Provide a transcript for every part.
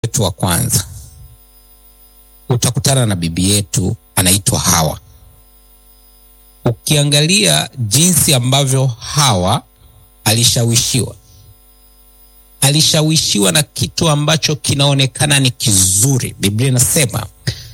wetu wa kwanza utakutana na bibi yetu anaitwa Hawa. Ukiangalia jinsi ambavyo Hawa alishawishiwa, alishawishiwa na kitu ambacho kinaonekana ni kizuri. Biblia inasema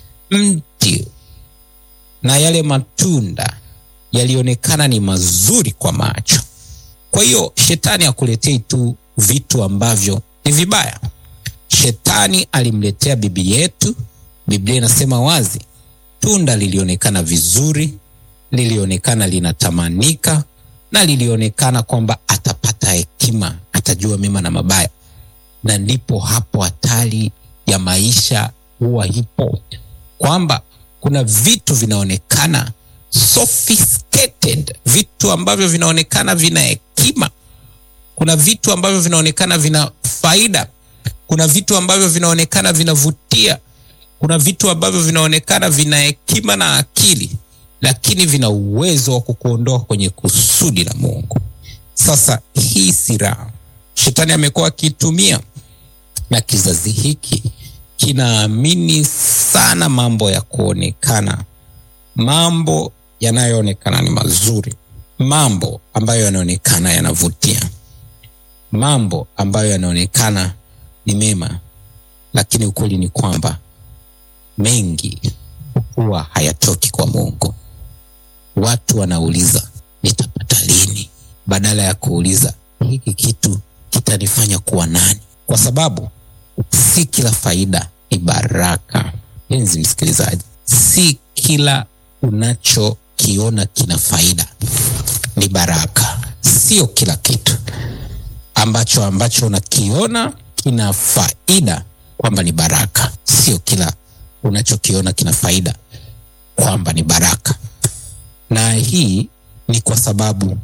mti na yale matunda yalionekana ni mazuri kwa macho. Kwa hiyo shetani akuletei tu vitu ambavyo ni vibaya. Shetani alimletea bibi yetu. Biblia inasema wazi, tunda lilionekana vizuri, lilionekana linatamanika, na lilionekana kwamba atapata hekima, atajua mema na mabaya. Na ndipo hapo hatari ya maisha huwa ipo, kwamba kuna vitu vinaonekana sophisticated, vitu ambavyo vinaonekana vina hekima. Kuna vitu ambavyo vinaonekana vina faida. Kuna vitu ambavyo vinaonekana vinavutia. Kuna vitu ambavyo vinaonekana vina hekima na akili, lakini vina uwezo wa kukuondoa kwenye kusudi la Mungu. Sasa hii silaha shetani amekuwa akiitumia, na kizazi hiki kinaamini sana mambo ya kuonekana, mambo yanayoonekana ni mazuri, mambo ambayo yanaonekana yanavutia, mambo ambayo yanaonekana ni mema, lakini ukweli ni kwamba mengi huwa hayatoki kwa Mungu. Watu wanauliza nitapata lini, badala ya kuuliza hiki kitu kitanifanya kuwa nani, kwa sababu si kila faida ni baraka. Penzi msikilizaji, si kila unachokiona kina faida ni baraka. Sio kila kitu ambacho ambacho unakiona kina faida kwamba ni baraka. Sio kila unachokiona kina faida kwamba ni baraka, na hii ni kwa sababu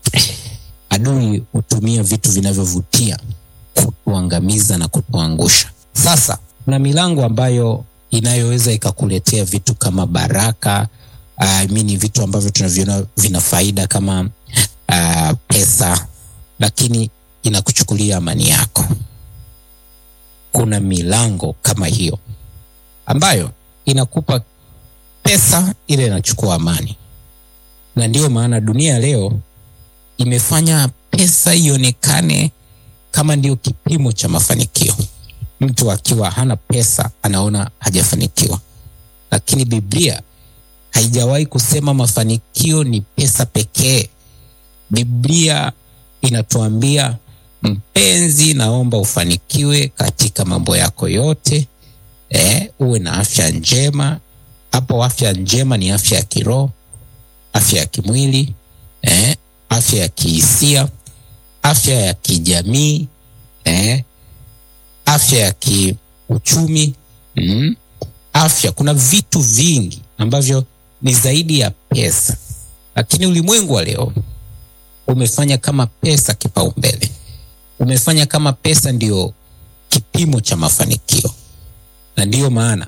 adui hutumia vitu vinavyovutia kutuangamiza na kutuangusha. Sasa kuna milango ambayo inayoweza ikakuletea vitu kama baraka I mean, vitu ambavyo tunaviona vina faida kama uh, pesa, lakini inakuchukulia amani yako. Kuna milango kama hiyo ambayo inakupa pesa, ile inachukua amani, na ndiyo maana dunia leo imefanya pesa ionekane kama ndio kipimo cha mafanikio. Mtu akiwa hana pesa anaona hajafanikiwa, lakini Biblia haijawahi kusema mafanikio ni pesa pekee. Biblia inatuambia mpenzi, naomba ufanikiwe katika mambo yako yote, eh, uwe na afya njema. Hapo afya njema ni afya ya kiroho, afya ya kimwili, eh, afya ya kihisia, afya ya kijamii, eh, afya ya kiuchumi, mm, afya. Kuna vitu vingi ambavyo ni zaidi ya pesa, lakini ulimwengu wa leo umefanya kama pesa kipaumbele, umefanya kama pesa ndio kipimo cha mafanikio, na ndiyo maana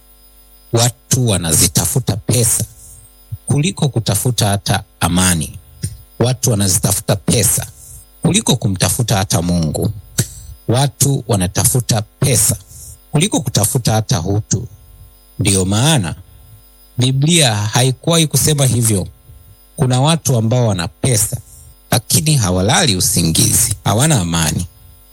watu wanazitafuta pesa kuliko kutafuta hata amani. Watu wanazitafuta pesa kuliko kumtafuta hata Mungu. Watu wanatafuta pesa kuliko kutafuta hata utu. Ndiyo maana Biblia haikuwahi kusema hivyo. Kuna watu ambao wana pesa lakini hawalali usingizi, hawana amani.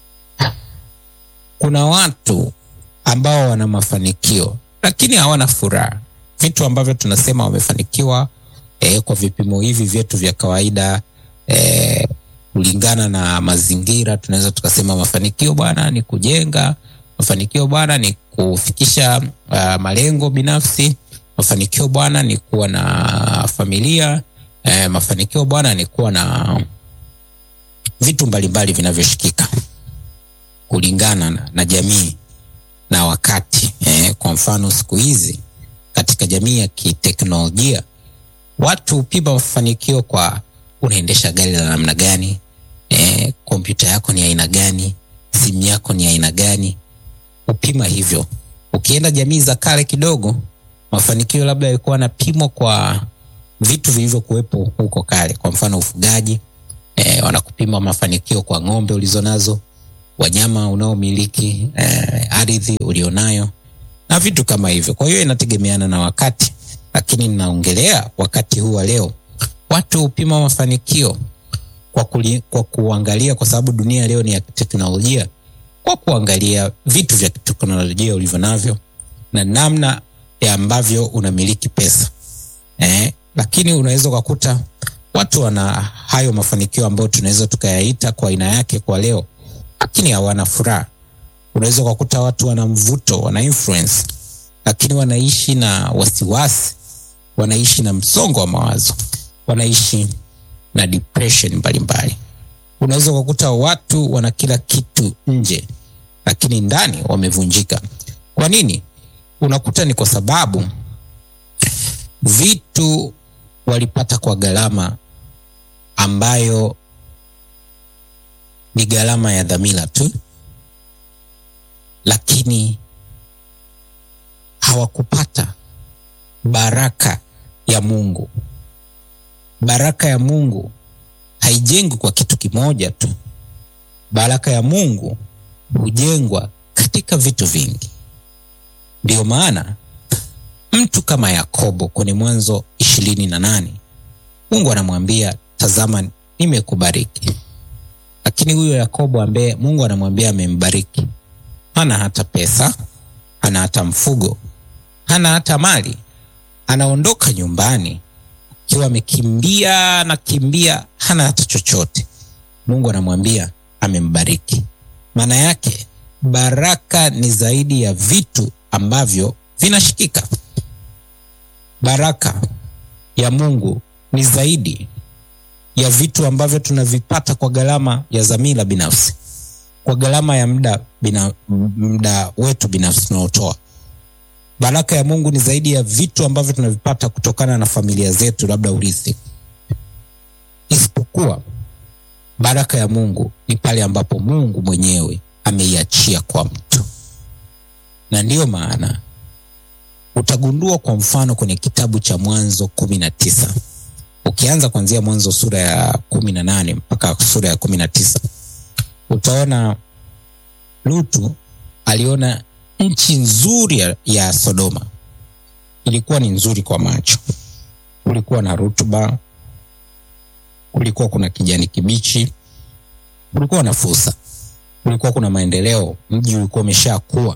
Kuna watu ambao wana mafanikio lakini hawana furaha, vitu ambavyo tunasema wamefanikiwa eh, kwa vipimo hivi vyetu vya kawaida eh, kulingana na mazingira tunaweza tukasema mafanikio bwana ni kujenga, mafanikio bwana ni kufikisha uh, malengo binafsi mafanikio bwana ni kuwa na familia eh, mafanikio bwana ni kuwa na vitu mbalimbali vinavyoshikika kulingana na, na jamii na wakati eh, kwa mfano siku hizi katika jamii ya kiteknolojia watu hupima mafanikio kwa unaendesha gari la namna gani, eh, kompyuta yako ni aina gani, simu yako ni aina gani, hupima hivyo. Ukienda jamii za kale kidogo mafanikio labda yalikuwa yanapimwa kwa vitu vilivyokuwepo huko kale. Kwa mfano ufugaji, eh, wanakupima mafanikio kwa ng'ombe ulizonazo, wanyama unaomiliki, eh, ardhi ulionayo na vitu kama hivyo. Kwa hiyo inategemeana na wakati, lakini ninaongelea wakati huu wa leo, watu hupima mafanikio kwa, kuli, kwa kuangalia, kwa sababu dunia leo ni ya teknolojia, kwa kuangalia vitu vya teknolojia ulivyo navyo na namna ya ambavyo unamiliki pesa eh, lakini unaweza ukakuta watu wana hayo mafanikio ambayo tunaweza tukayaita kwa aina yake kwa leo, lakini hawana furaha. Unaweza ukakuta watu wana mvuto, wana influence, lakini wanaishi na wasiwasi, wanaishi na msongo wa mawazo, wanaishi na depression mbalimbali. Unaweza ukakuta watu wana kila kitu nje, lakini ndani wamevunjika. Kwa nini? Unakuta ni kwa sababu vitu walipata kwa gharama ambayo ni gharama ya dhamira tu, lakini hawakupata baraka ya Mungu. Baraka ya Mungu haijengwi kwa kitu kimoja tu. Baraka ya Mungu hujengwa katika vitu vingi. Ndiyo maana mtu kama Yakobo kwenye Mwanzo ishirini na nane Mungu anamwambia tazama, nimekubariki. Lakini huyo Yakobo ambaye Mungu anamwambia amembariki, hana hata pesa, hana hata mfugo, hana hata mali. Anaondoka nyumbani akiwa amekimbia na kimbia, hana hata chochote. Mungu anamwambia amembariki. Maana yake baraka ni zaidi ya vitu ambavyo vinashikika. Baraka ya Mungu ni zaidi ya vitu ambavyo tunavipata kwa gharama ya dhamira binafsi, kwa gharama ya muda bina, muda wetu binafsi tunaotoa. Baraka ya Mungu ni zaidi ya vitu ambavyo tunavipata kutokana na familia zetu, labda urithi. Isipokuwa baraka ya Mungu ni pale ambapo Mungu mwenyewe ameiachia kwa mtu, na ndiyo maana utagundua kwa mfano kwenye kitabu cha Mwanzo kumi na tisa ukianza kuanzia Mwanzo sura ya kumi na nane mpaka sura ya kumi na tisa utaona Lutu aliona nchi nzuri ya, ya Sodoma. Ilikuwa ni nzuri kwa macho, kulikuwa na rutuba, kulikuwa kuna kijani kibichi, kulikuwa na fursa, kulikuwa kuna maendeleo, mji ulikuwa umeshakuwa.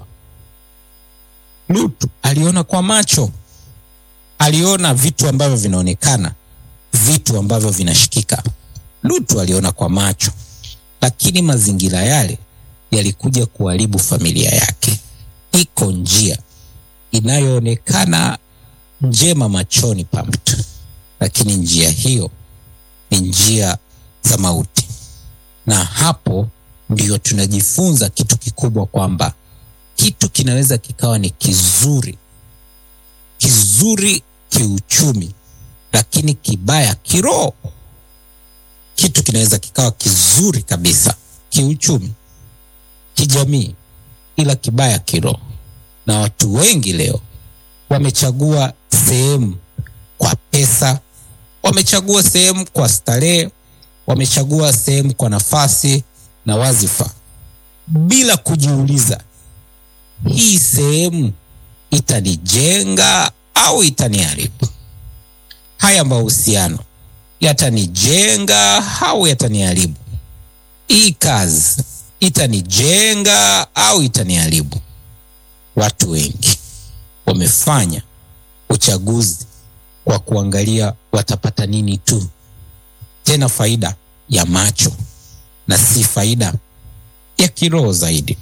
Lutu aliona kwa macho, aliona vitu ambavyo vinaonekana, vitu ambavyo vinashikika. Lutu aliona kwa macho, lakini mazingira yale yalikuja kuharibu familia yake. Iko njia inayoonekana njema machoni pa mtu, lakini njia hiyo ni njia za mauti. Na hapo ndio tunajifunza kitu kikubwa, kwamba kitu kinaweza kikawa ni kizuri kizuri kiuchumi, lakini kibaya kiroho. Kitu kinaweza kikawa kizuri kabisa kiuchumi, kijamii, ila kibaya kiroho. Na watu wengi leo wamechagua sehemu kwa pesa, wamechagua sehemu kwa starehe, wamechagua sehemu kwa nafasi na wazifa, bila kujiuliza hii sehemu itanijenga au itaniharibu? Haya mahusiano yatanijenga au yataniharibu? Hii kazi itanijenga au itaniharibu? Watu wengi wamefanya uchaguzi kwa kuangalia watapata nini tu, tena faida ya macho na si faida ya kiroho zaidi.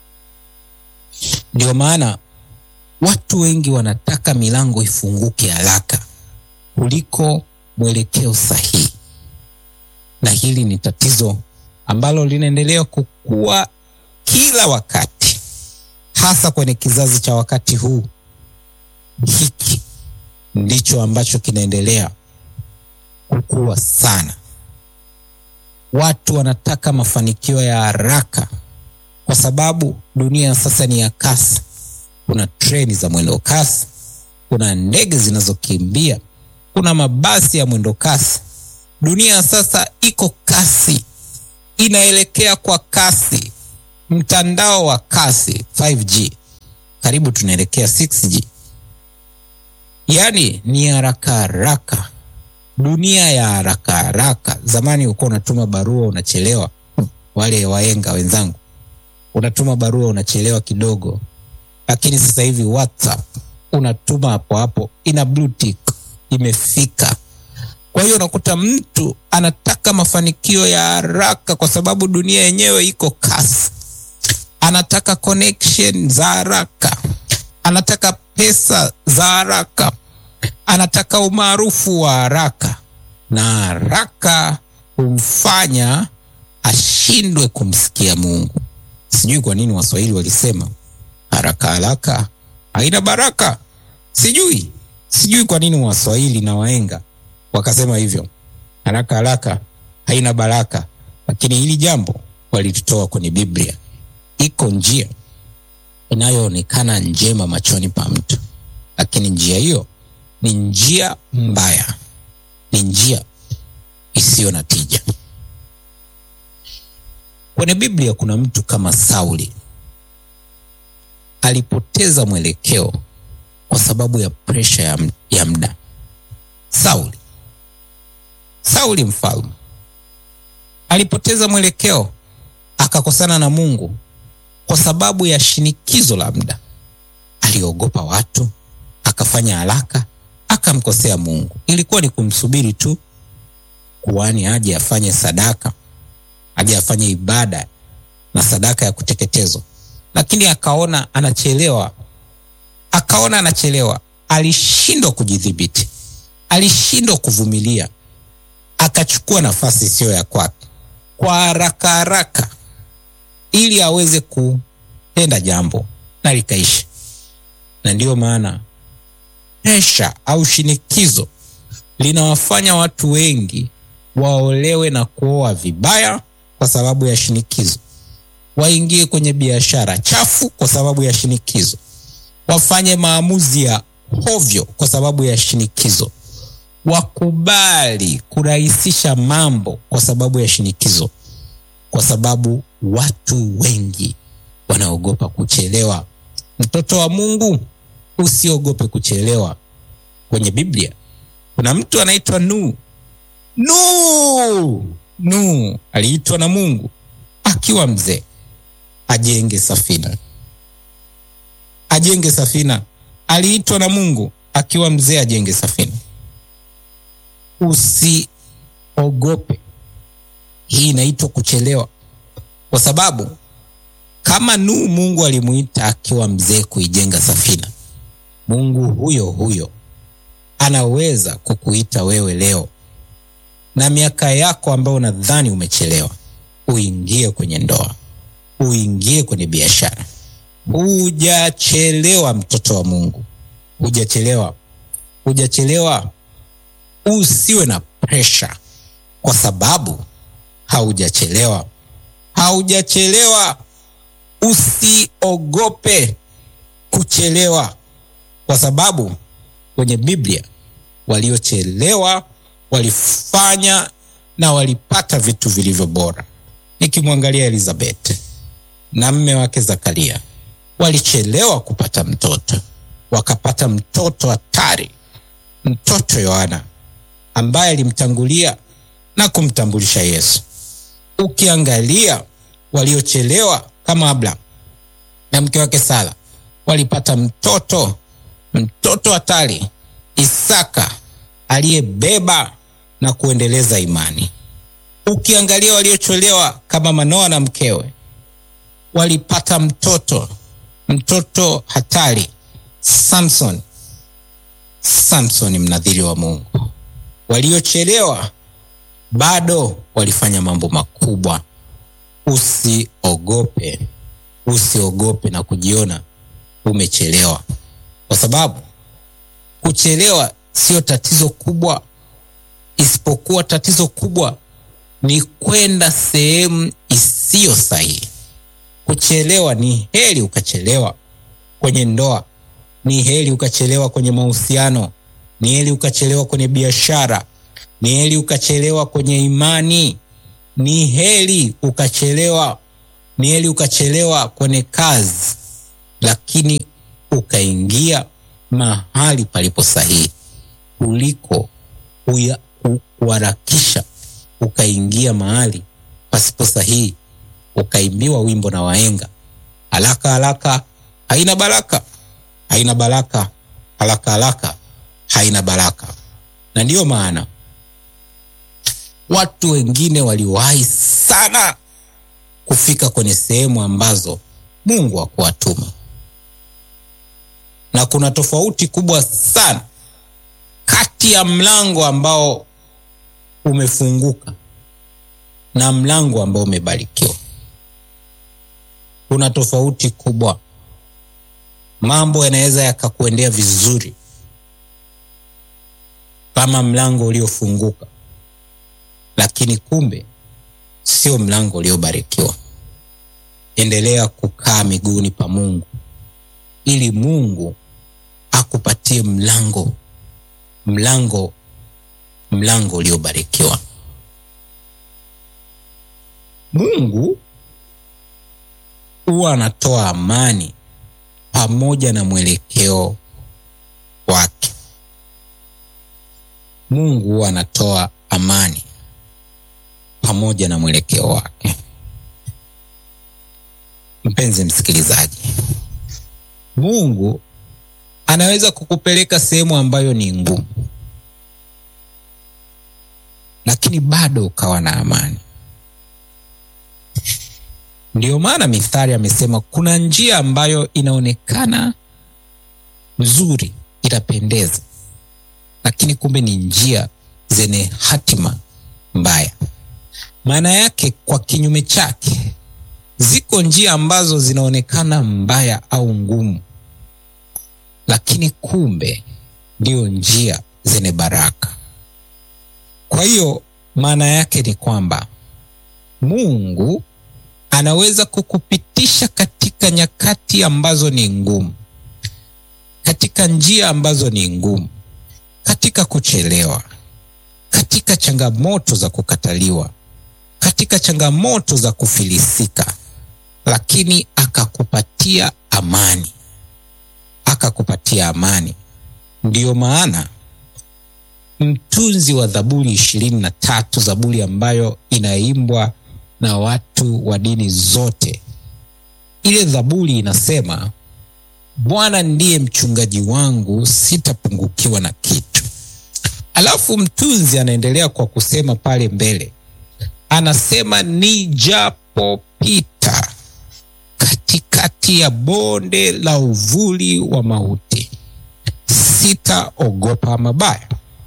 Ndio maana watu wengi wanataka milango ifunguke haraka kuliko mwelekeo sahihi, na hili ni tatizo ambalo linaendelea kukua kila wakati, hasa kwenye kizazi cha wakati huu. Hiki ndicho ambacho kinaendelea kukua sana. Watu wanataka mafanikio ya haraka kwa sababu dunia sasa ni ya kasi. Kuna treni za mwendo kasi, kuna ndege zinazokimbia, kuna mabasi ya mwendo kasi. Dunia sasa iko kasi, inaelekea kwa kasi. mtandao wa kasi 5G, karibu tunaelekea 6G. Yaani ni haraka haraka, dunia ya haraka haraka. Zamani ulikuwa unatuma barua unachelewa, wale waenga wenzangu, unatuma barua unachelewa kidogo, lakini sasa hivi WhatsApp unatuma hapo hapo, ina blue tick, imefika. Kwa hiyo unakuta mtu anataka mafanikio ya haraka, kwa sababu dunia yenyewe iko kasi. Anataka connection za haraka, anataka pesa za haraka, anataka umaarufu wa haraka, na haraka humfanya ashindwe kumsikia Mungu. Sijui kwa nini Waswahili walisema haraka haraka haina baraka. Sijui, sijui kwa nini Waswahili na waenga wakasema hivyo, haraka haraka haina baraka. Lakini hili jambo walitutoa kwenye Biblia. Iko njia inayoonekana njema machoni pa mtu, lakini njia hiyo ni njia mbaya, ni njia isiyo na tija. Kwenye Biblia kuna mtu kama Sauli alipoteza mwelekeo kwa sababu ya presha ya, ya muda. Sauli, Sauli mfalme alipoteza mwelekeo akakosana na Mungu kwa sababu ya shinikizo la muda. Aliogopa watu, akafanya haraka, akamkosea Mungu. Ilikuwa ni kumsubiri tu kuhani aje afanye sadaka, aje afanye ibada na sadaka ya kuteketezwa, lakini akaona anachelewa, akaona anachelewa. Alishindwa kujidhibiti, alishindwa kuvumilia, akachukua nafasi isiyo ya kwake kwa haraka haraka, ili aweze kutenda jambo na likaisha. Na ndiyo maana presha au shinikizo linawafanya watu wengi waolewe na kuoa vibaya kwa sababu ya shinikizo, waingie kwenye biashara chafu kwa sababu ya shinikizo, wafanye maamuzi ya hovyo kwa sababu ya shinikizo, wakubali kurahisisha mambo kwa sababu ya shinikizo, kwa sababu watu wengi wanaogopa kuchelewa. Mtoto wa Mungu, usiogope kuchelewa. Kwenye Biblia kuna mtu anaitwa Nuhu. Nuhu, Nuhu aliitwa na Mungu akiwa mzee ajenge safina, ajenge safina. Aliitwa na Mungu akiwa mzee ajenge safina. Usiogope, hii inaitwa kuchelewa, kwa sababu kama Nuhu Mungu alimuita akiwa mzee kuijenga safina, Mungu huyo huyo anaweza kukuita wewe leo na miaka yako ambayo unadhani umechelewa, uingie kwenye ndoa, uingie kwenye biashara. Hujachelewa, mtoto wa Mungu, hujachelewa, hujachelewa. Usiwe na presha, kwa sababu haujachelewa, haujachelewa. Usiogope kuchelewa, kwa sababu kwenye Biblia waliochelewa walifanya na walipata vitu vilivyo bora. Nikimwangalia Elizabeth na mme wake Zakaria, walichelewa kupata mtoto, wakapata mtoto hatari, mtoto Yohana ambaye alimtangulia na kumtambulisha Yesu. Ukiangalia waliochelewa kama Abraham na mke wake Sara, walipata mtoto, mtoto hatari, Isaka aliyebeba na kuendeleza imani. Ukiangalia waliochelewa kama Manoa na mkewe walipata mtoto, mtoto hatari, Samson, Samson mnadhiri wa Mungu. Waliochelewa bado walifanya mambo makubwa. Usiogope, usiogope na kujiona umechelewa, kwa sababu kuchelewa sio tatizo kubwa, isipokuwa tatizo kubwa ni kwenda sehemu isiyo sahihi. Kuchelewa ni heri ukachelewa kwenye ndoa, ni heri ukachelewa kwenye mahusiano, ni heri ukachelewa kwenye biashara, ni heri ukachelewa kwenye imani, ni heri ukachelewa Ni heri ukachelewa kwenye kazi, lakini ukaingia mahali palipo sahihi kuliko kuharakisha ukaingia mahali pasipo sahihi, ukaimbiwa wimbo na wahenga, haraka haraka haina baraka, haina baraka, haraka haraka haina baraka. Na ndiyo maana watu wengine waliwahi sana kufika kwenye sehemu ambazo Mungu hakuwatuma, na kuna tofauti kubwa sana kati ya mlango ambao umefunguka na mlango ambao umebarikiwa. Kuna tofauti kubwa. Mambo yanaweza yakakuendea vizuri kama mlango uliofunguka, lakini kumbe sio mlango uliobarikiwa. Endelea kukaa miguuni pa Mungu ili Mungu akupatie mlango mlango mlango uliobarikiwa. Mungu huwa anatoa amani pamoja na mwelekeo wake. Mungu huwa anatoa amani pamoja na mwelekeo wake. Mpenzi msikilizaji, Mungu anaweza kukupeleka sehemu ambayo ni ngumu, lakini bado ukawa na amani. Ndiyo maana Mithali amesema kuna njia ambayo inaonekana nzuri, inapendeza, lakini kumbe ni njia zenye hatima mbaya. Maana yake, kwa kinyume chake, ziko njia ambazo zinaonekana mbaya au ngumu, lakini kumbe ndio njia zenye baraka. Kwa hiyo maana yake ni kwamba Mungu anaweza kukupitisha katika nyakati ambazo ni ngumu, katika njia ambazo ni ngumu, katika kuchelewa, katika changamoto za kukataliwa, katika changamoto za kufilisika, lakini akakupatia amani, akakupatia amani. Ndiyo maana mtunzi wa Zaburi ishirini na tatu, Zaburi ambayo inaimbwa na watu wa dini zote, ile Zaburi inasema Bwana ndiye mchungaji wangu, sitapungukiwa na kitu. Alafu mtunzi anaendelea kwa kusema pale mbele, anasema nijapopita katikati ya bonde la uvuli wa mauti, sitaogopa mabaya.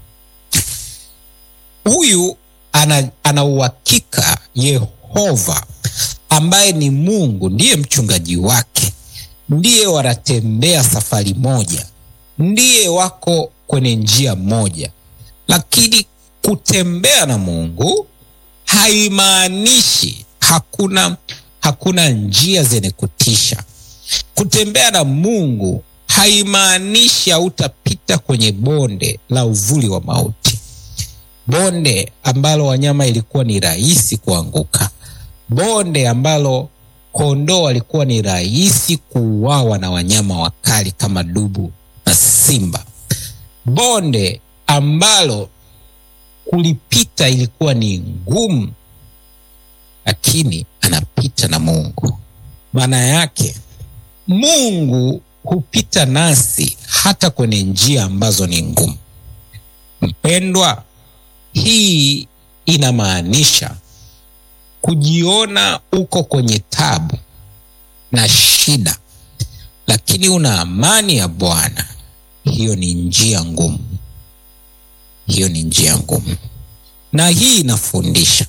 Huyu ana, ana uhakika Yehova ambaye ni Mungu ndiye mchungaji wake, ndiye wanatembea safari moja, ndiye wako kwenye njia moja. Lakini kutembea na Mungu haimaanishi hakuna, hakuna njia zenye kutisha. Kutembea na Mungu haimaanishi hautapita kwenye bonde la uvuli wa mauti bonde ambalo wanyama ilikuwa ni rahisi kuanguka, bonde ambalo kondoo walikuwa ni rahisi kuuawa na wanyama wakali kama dubu na simba, bonde ambalo kulipita ilikuwa ni ngumu, lakini anapita na Mungu. Maana yake Mungu hupita nasi hata kwenye njia ambazo ni ngumu. Mpendwa, hii inamaanisha kujiona uko kwenye tabu na shida, lakini una amani ya Bwana. Hiyo ni njia ngumu, hiyo ni njia ngumu, na hii inafundisha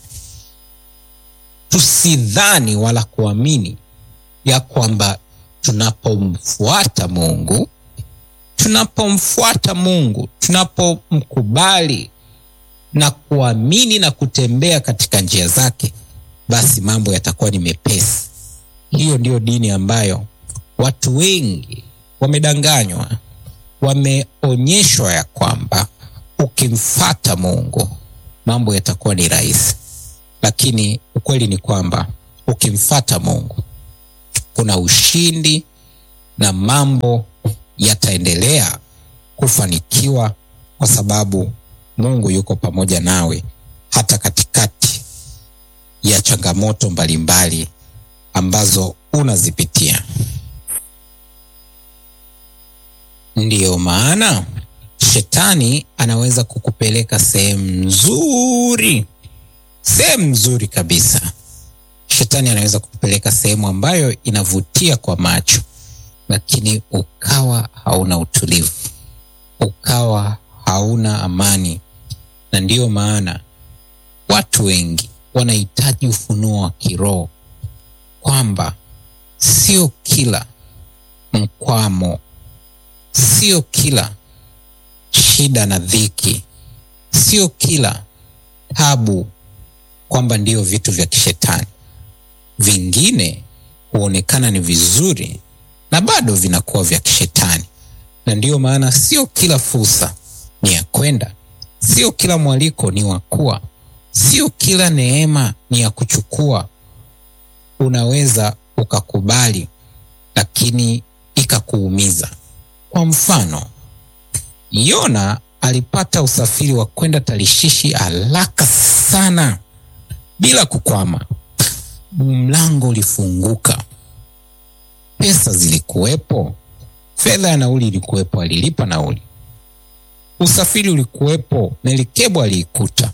tusidhani wala kuamini ya kwamba tunapomfuata Mungu, tunapomfuata Mungu, tunapomkubali na kuamini na kutembea katika njia zake, basi mambo yatakuwa ni mepesi. Hiyo ndiyo dini ambayo watu wengi wamedanganywa, wameonyeshwa ya kwamba ukimfata Mungu mambo yatakuwa ni rahisi, lakini ukweli ni kwamba ukimfata Mungu kuna ushindi na mambo yataendelea kufanikiwa kwa sababu Mungu yuko pamoja nawe hata katikati ya changamoto mbalimbali ambazo unazipitia. Ndiyo maana shetani anaweza kukupeleka sehemu nzuri, sehemu nzuri kabisa. Shetani anaweza kukupeleka sehemu ambayo inavutia kwa macho, lakini ukawa hauna utulivu, ukawa hauna amani. Na ndiyo maana watu wengi wanahitaji ufunuo wa kiroho kwamba sio kila mkwamo, sio kila shida na dhiki, sio kila tabu kwamba ndiyo vitu vya kishetani. Vingine huonekana ni vizuri na bado vinakuwa vya kishetani, na ndiyo maana sio kila fursa ni ya kwenda, sio kila mwaliko ni wa kuwa, sio kila neema ni ya kuchukua. Unaweza ukakubali, lakini ikakuumiza. Kwa mfano, Yona alipata usafiri wa kwenda Tarishishi haraka sana bila kukwama. Mlango ulifunguka, pesa zilikuwepo, fedha ya nauli ilikuwepo, alilipa nauli, usafiri ulikuwepo, Melikebu aliikuta.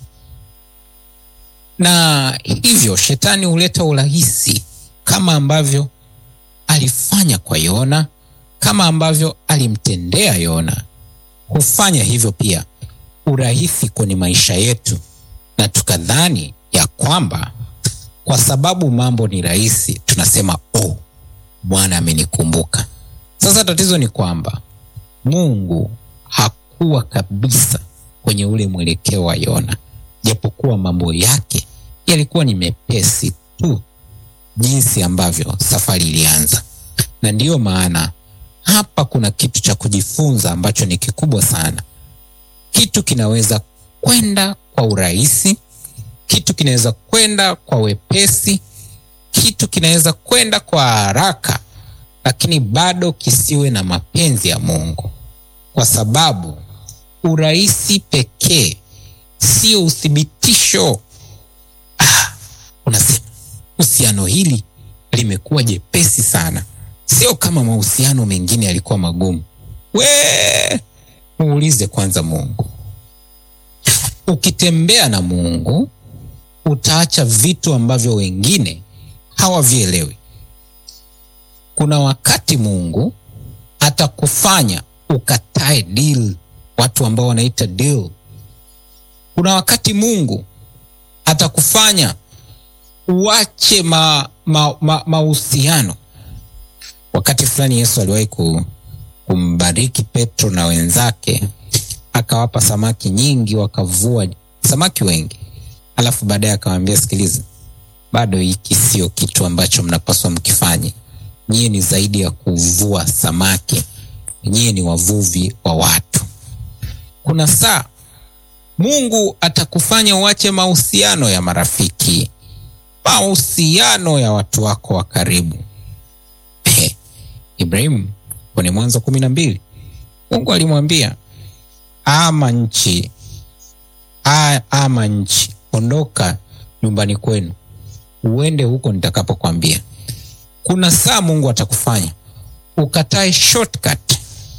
Na hivyo shetani huleta urahisi, kama ambavyo alifanya kwa Yona, kama ambavyo alimtendea Yona hufanya hivyo pia urahisi kwenye maisha yetu, na tukadhani ya kwamba kwa sababu mambo ni rahisi tunasema oh, Bwana amenikumbuka. Sasa tatizo ni kwamba Mungu hakuwa kabisa kwenye ule mwelekeo wa Yona, japokuwa mambo yake yalikuwa ni mepesi tu jinsi ambavyo safari ilianza, na ndiyo maana hapa kuna kitu cha kujifunza ambacho ni kikubwa sana. Kitu kinaweza kwenda kwa urahisi, kitu kinaweza kwenda kwa wepesi, kitu kinaweza kwenda kwa haraka, lakini bado kisiwe na mapenzi ya Mungu, kwa sababu urahisi pekee sio uthibitisho. Ah, unasema uhusiano hili limekuwa jepesi sana Sio kama mahusiano mengine yalikuwa magumu. We muulize kwanza Mungu. Ukitembea na Mungu utaacha vitu ambavyo wengine hawavielewi. Kuna wakati Mungu atakufanya ukatae deal, watu ambao wanaita deal. Kuna wakati Mungu atakufanya uache mahusiano ma, ma Wakati fulani Yesu aliwahi kumbariki Petro na wenzake, akawapa samaki nyingi, wakavua samaki wengi, alafu baadaye akawaambia, sikiliza, bado hiki sio kitu ambacho mnapaswa mkifanye. Nyie ni zaidi ya kuvua samaki, nyie ni wavuvi wa watu. Kuna saa Mungu atakufanya uache mahusiano ya marafiki, mahusiano ya watu wako wa karibu. Ibrahimu kwenye Mwanzo kumi na mbili Mungu alimwambia ama nchi a, ama nchi, ondoka nyumbani kwenu uende huko nitakapokwambia. Kuna saa Mungu atakufanya ukatae shortcut.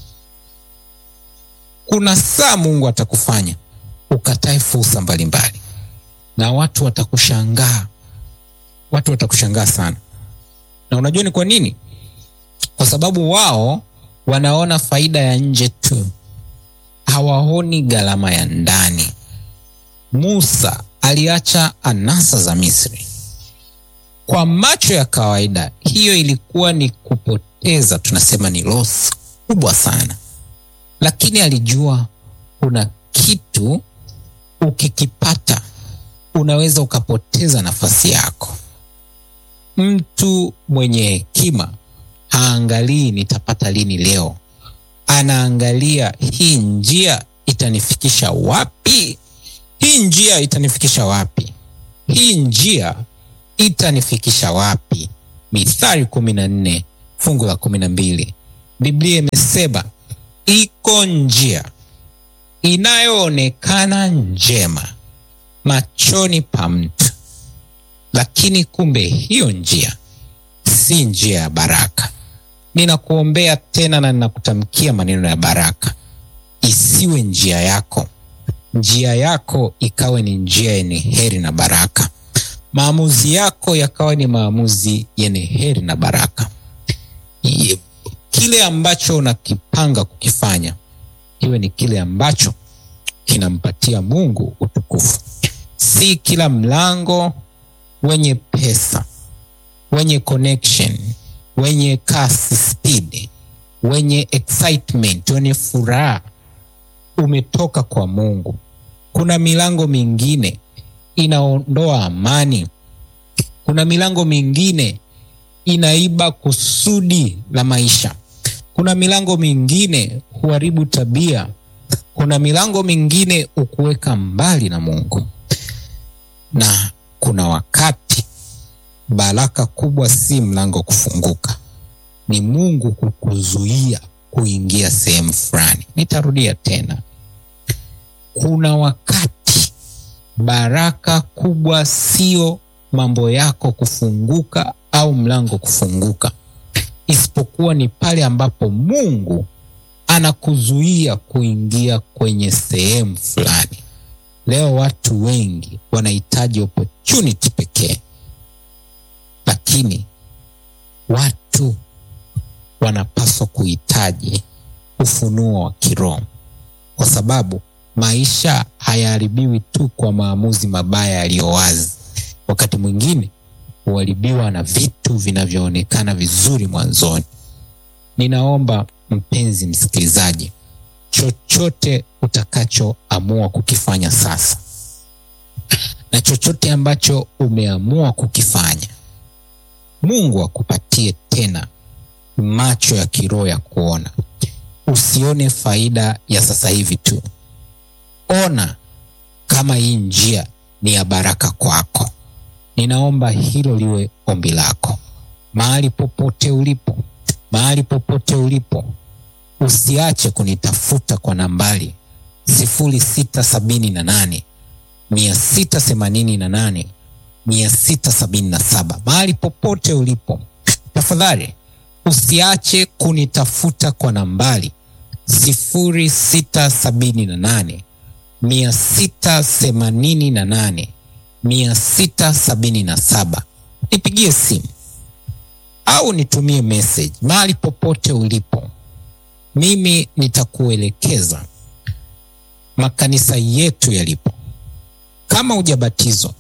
Kuna saa Mungu atakufanya ukatae fursa mbalimbali, na watu watakushangaa, watu watakushangaa sana. Na unajua ni kwa nini? Kwa sababu wao wanaona faida ya nje tu, hawaoni gharama ya ndani. Musa aliacha anasa za Misri. Kwa macho ya kawaida, hiyo ilikuwa ni kupoteza, tunasema ni loss kubwa sana, lakini alijua kuna kitu ukikipata unaweza ukapoteza nafasi yako. Mtu mwenye hekima haangalii nitapata lini leo, anaangalia hii njia itanifikisha wapi? Hii njia itanifikisha wapi? Hii njia itanifikisha wapi? Mithali kumi na nne fungu la kumi na mbili Biblia imesema iko njia inayoonekana njema machoni pa mtu, lakini kumbe hiyo njia si njia ya baraka. Ninakuombea tena na ninakutamkia maneno ya baraka, isiwe njia yako, njia yako ikawe ni njia yenye heri na baraka, maamuzi yako yakawa ni maamuzi yenye heri na baraka. Ye- Kile ambacho unakipanga kukifanya kiwe ni kile ambacho kinampatia Mungu utukufu, si kila mlango wenye pesa, wenye connection, wenye kasi speed, wenye excitement, wenye furaha umetoka kwa Mungu. Kuna milango mingine inaondoa amani. Kuna milango mingine inaiba kusudi la maisha. Kuna milango mingine huharibu tabia. Kuna milango mingine ukuweka mbali na Mungu, na kuna wakati baraka kubwa si mlango kufunguka, ni Mungu kukuzuia kuingia sehemu fulani. Nitarudia tena, kuna wakati baraka kubwa sio mambo yako kufunguka au mlango kufunguka, isipokuwa ni pale ambapo Mungu anakuzuia kuingia kwenye sehemu fulani. Leo watu wengi wanahitaji opportunity pekee, lakini watu wanapaswa kuhitaji ufunuo wa kiroho, kwa sababu maisha hayaharibiwi tu kwa maamuzi mabaya yaliyo wazi. Wakati mwingine huharibiwa na vitu vinavyoonekana vizuri mwanzoni. Ninaomba mpenzi msikilizaji, chochote utakachoamua kukifanya sasa na chochote ambacho umeamua kukifanya, Mungu akupatie tena macho ya kiroho ya kuona. Usione faida ya sasa hivi tu, ona kama hii njia ni ya baraka kwako. Ninaomba hilo liwe ombi lako mahali popote ulipo, mahali popote ulipo, usiache kunitafuta kwa nambari sifuri sita sabini na nane mia sita themanini na nane mia sita sabini na saba. Mahali popote ulipo, tafadhali usiache kunitafuta kwa nambari sifuri sita sabini na nane mia sita themanini na nane mia sita sabini na saba. Nipigie simu au nitumie message mahali popote ulipo, mimi nitakuelekeza makanisa yetu yalipo. Kama hujabatizwa,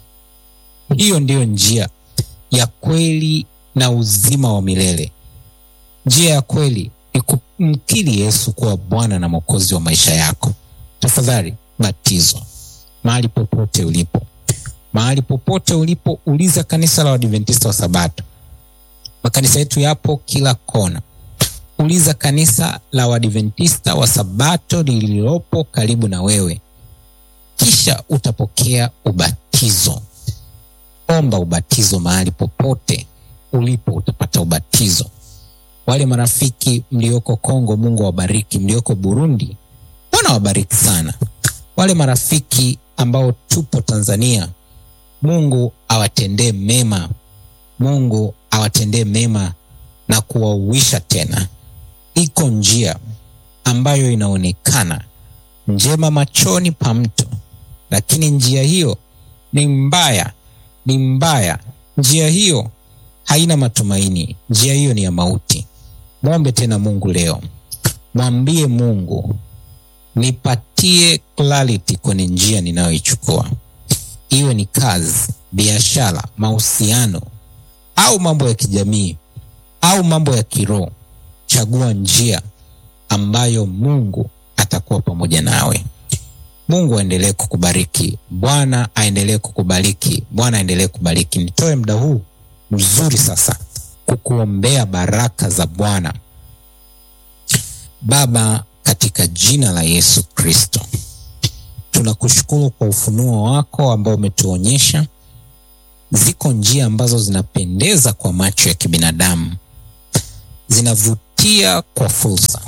hiyo ndiyo njia ya kweli na uzima wa milele. Njia ya kweli ni kumkiri Yesu kuwa Bwana na Mwokozi wa maisha yako. Tafadhali batizwa mahali popote ulipo. Mahali popote ulipo, uliza kanisa la Waadventista wa Sabato. Makanisa yetu yapo kila kona. Uliza kanisa la Waadventista wa Sabato lililopo karibu na wewe, kisha utapokea ubatizo. Omba ubatizo mahali popote ulipo, utapata ubatizo. Wale marafiki mlioko Kongo, Mungu awabariki. Mlioko Burundi, Bwana wabariki sana. Wale marafiki ambao tupo Tanzania, Mungu awatendee mema, Mungu awatendee mema na kuwauisha tena. Iko njia ambayo inaonekana njema machoni pa mtu, lakini njia hiyo ni mbaya, ni mbaya. Njia hiyo haina matumaini, njia hiyo ni ya mauti. Mwombe tena Mungu leo, mwambie Mungu, nipatie clarity kwenye njia ninayoichukua, iwe ni kazi, biashara, mahusiano au mambo ya kijamii au mambo ya kiroho. Chagua njia ambayo Mungu atakuwa pamoja nawe. Mungu aendelee kukubariki. Bwana aendelee kukubariki. Bwana aendelee kubariki. Nitoe muda huu mzuri sasa kukuombea baraka za Bwana. Baba, katika jina la Yesu Kristo, tunakushukuru kwa ufunuo wako ambao umetuonyesha ziko njia ambazo zinapendeza kwa macho ya kibinadamu, zinavutia kwa fursa,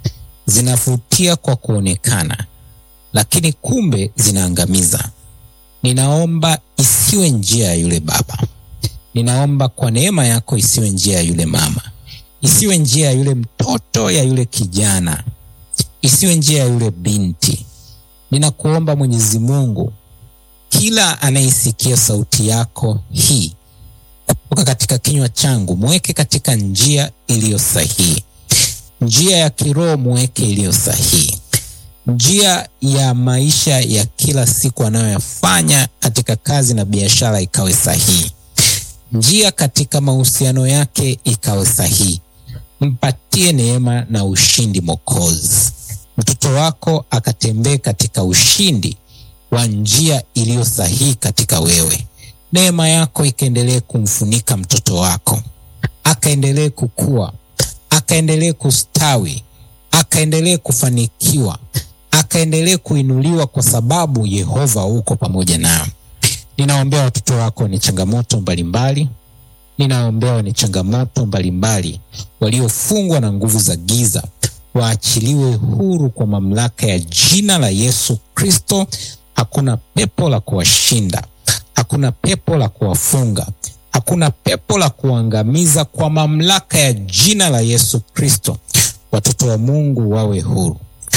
zinavutia kwa kuonekana, lakini kumbe zinaangamiza. Ninaomba isiwe njia ya yule baba, ninaomba kwa neema yako isiwe njia ya yule mama, isiwe njia ya yule mtoto, ya yule kijana, isiwe njia ya yule binti. Ninakuomba Mwenyezi Mungu, kila anayesikia sauti yako hii kutoka katika kinywa changu, mweke katika njia iliyo sahihi, njia ya kiroho mweke iliyo sahihi, njia ya maisha ya kila siku anayoyafanya katika kazi na biashara ikawe sahihi, njia katika mahusiano yake ikawe sahihi. Mpatie neema na ushindi Mwokozi, mtoto wako akatembee katika ushindi wa njia iliyo sahihi katika wewe. Neema yako ikaendelee kumfunika mtoto wako, akaendelee kukua, akaendelee kustawi, akaendelee kufanikiwa, akaendelee kuinuliwa, kwa sababu Yehova uko pamoja nao. Ninaombea watoto wako wenye changamoto mbalimbali, ninaombea wenye changamoto mbalimbali, waliofungwa na nguvu za giza, waachiliwe huru kwa mamlaka ya jina la Yesu Kristo. Hakuna pepo la kuwashinda, hakuna pepo la kuwafunga, hakuna pepo la kuangamiza. Kwa mamlaka ya jina la Yesu Kristo, watoto wa Mungu wawe huru,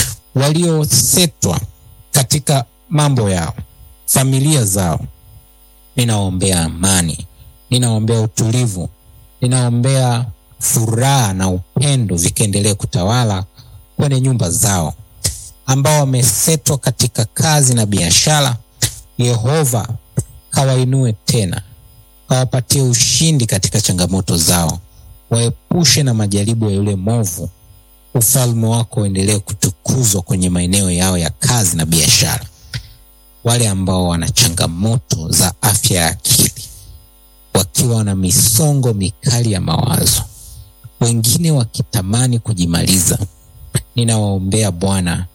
waliosetwa katika mambo yao, familia zao. Ninaombea amani, ninaombea utulivu, ninaombea furaha na upendo vikaendelee kutawala kwenye nyumba zao ambao wamesetwa katika kazi na biashara. Yehova kawainue tena, kawapatie ushindi katika changamoto zao, waepushe na majaribu ya yule movu. Ufalme wako uendelee kutukuzwa kwenye maeneo yao ya kazi na biashara. Wale ambao wana changamoto za afya ya akili, wakiwa na misongo mikali ya mawazo, wengine wakitamani kujimaliza, ninawaombea Bwana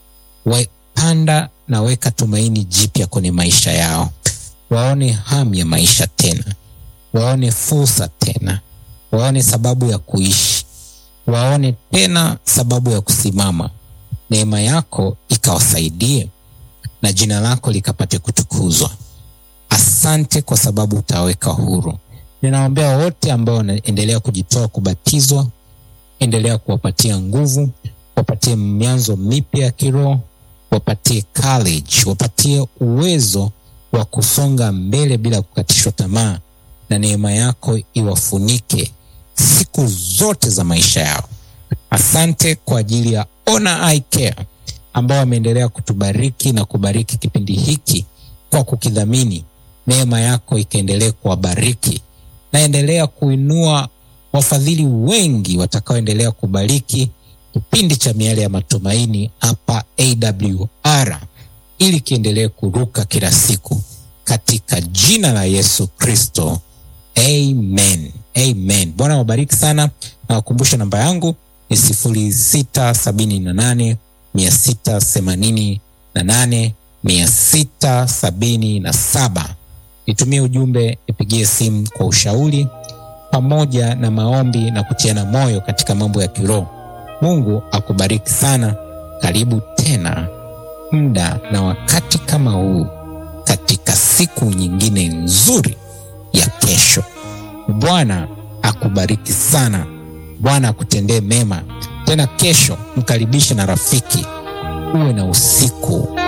wapanda na weka tumaini jipya kwenye maisha yao, waone hamu ya maisha tena, waone fursa tena, waone sababu ya kuishi, waone tena sababu ya kusimama. Neema yako ikawasaidie na jina lako likapate kutukuzwa. Asante kwa sababu utaweka huru. Ninaombea wote ambao wanaendelea kujitoa kubatizwa, endelea kuwapatia nguvu, wapatie mianzo mipya ya kiroho wapatie courage, wapatie uwezo wa kusonga mbele bila kukatishwa tamaa, na neema yako iwafunike siku zote za maisha yao. Asante kwa ajili ya Ona Eye Care ambao wameendelea kutubariki na kubariki kipindi hiki kwa kukidhamini. Neema yako ikaendelee kuwabariki, naendelea kuinua wafadhili wengi watakaoendelea kubariki kipindi cha Miale ya Matumaini hapa AWR ili kiendelee kuruka kila siku katika jina la Yesu Kristo, amen, amen. Bwana wabariki sana, na wakumbusha namba yangu ni sifuri sita sabini na nane mia sita themanini na nane mia sita sabini na saba. Nitumie ujumbe, nipigie simu kwa ushauri pamoja na maombi na kutiana moyo katika mambo ya kiroho. Mungu akubariki sana. Karibu tena muda na wakati kama huu katika siku nyingine nzuri ya kesho. Bwana akubariki sana. Bwana akutendee mema. Tena kesho mkaribishe na rafiki, uwe na usiku